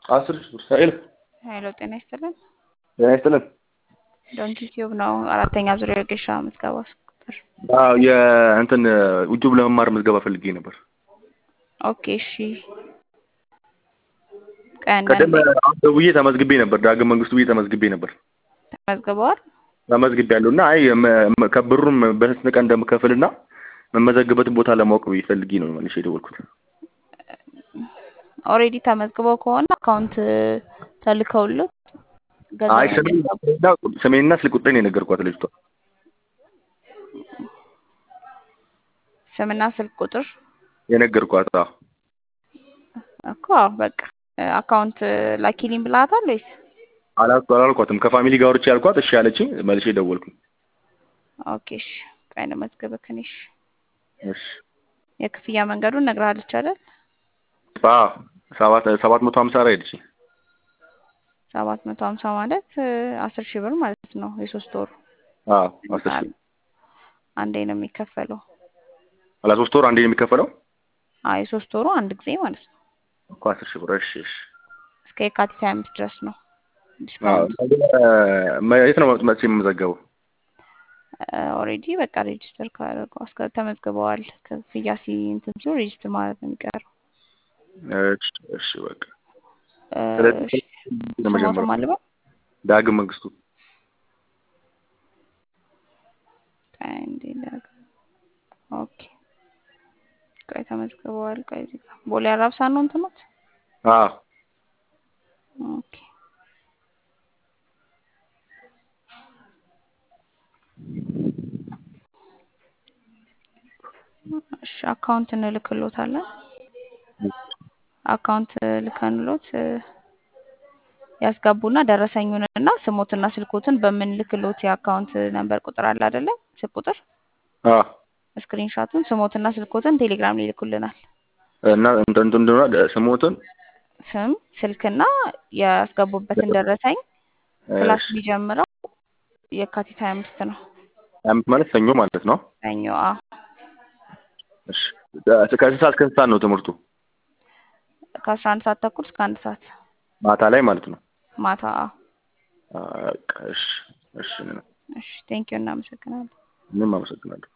አስር ሺህ ብር ኃይል ሄሎ ጤና ይስጥልን። ጤና ይስጥልን። ዶንኪ ቲዩብ ነው። አራተኛ ዙሪያ የጌሻ ምዝገባ ቁጥር አዎ የእንትን ዩቲዩብ ለመማር ምዝገባ ፈልጌ ነበር። ኦኬ እሺ። ቆይ አንዳንዴ ቀደም አሁን ደውዬ ተመዝግቤ ነበር። ዳግም መንግስቱ ብዬ ተመዝግቤ ነበር። ተመዝግበዋል። ተመዝግቤ ያለው እና አይ መ- ከብሩን በስንት ቀን እንደምከፍልና መመዘግበትን ቦታ ለማወቅ ብዬ ፈልጌ ነው መልሼ የደወልኩት። ኦልሬዲ ተመዝግበው ከሆነ አካውንት ተልከውልህ አይ ገንዘብ ስሜን- እንዲያስገቡ ስሜንና ስልክ ቁጥሬን የነገርኳት ልጅቷ። ስምና ስልክ ቁጥር የነገርኳት አዎ። እኮ አዎ፣ በቃ አካውንት ላኪልኝ ብላታል ወይስ? አላልኩ አላልኳትም። ከፋሚሊ ጋር ወርቼ ያልኳት እሺ አለችኝ። መልሼ ደወልኩኝ። ኦኬ እሺ። ቆይ ልመዝግብህ እኔ። እሺ እሺ የክፍያ መንገዱን እነግርሃለች አይደል? አዎ ሰባት ሰባት መቶ ሀምሳ ላይ ሄድች። ሰባት መቶ ሀምሳ ማለት አስር ሺህ ብር ማለት ነው። የሶስት ወሩ አዎ አስር ሺህ አንዴ ነው የሚከፈለው። አላ ሶስት ወር አንዴ ነው የሚከፈለው አዎ የሶስት ወሩ አንድ ጊዜ ማለት ነው። እኮ አስር ሺህ ብር። እሺ እሺ እስከ የካቲት ሀያ አምስት ድረስ ነው አዎ ዲስካውንት። መ- የት ነው መጥቼ የምመዘገበው? ኦልሬዲ በቃ ሬጅስተር ካደረገው እስከ ተመዝግበዋል። ክፍያ ሲ እንትን ሲሉ ሬጅስተር ማለት ነው የሚቀረው። እሺ እሺ በቃ እ፣ ስለዚህ እሺ፣ ለመጀመሪያው ስሞትም አልበው ዳግም መንግስቱ አንዴ ላግ- ኦኬ ቆይ ተመዝግበዋል። ቆይ እዚህ ጋር ቦሌ አራብሳ ነው እንትኖት አዎ ኦኬ እሺ አካውንት እንልክሎታለን። አካውንት ልከንሎት እ፣ ያስገቡና ደረሰኙንና ስሞትና ስልኮትን በምንልክሎት የአካውንት ነምበር ቁጥር አለ አይደለ? ስልክ ቁጥር አዎ ስክሪንሻቱን ስሞትና ስልኮትን ቴሌግራም ላይ ይልኩልናል። እና እንትን እንትን እንደሆነ ስሞትን ስም ስልክና ያስገቡበትን ደረሰኝ ክላስ እሺ የሚጀምረው የካቲት ሀያ አምስት ነው። አምስት ማለት ሰኞ ማለት ነው። ሰኞ አ እሺ ከስንት ሰዓት እስከ ስንት ሰዓት ነው ትምህርቱ? ከአስራ አንድ ሰዓት ተኩል እስከ አንድ ሰዓት ማታ ላይ ማለት ነው። ማታ አ በቃ እሺ እሺ እሺ ቴንኪዩ እናመሰግናለን። ምንም አመሰግናለሁ።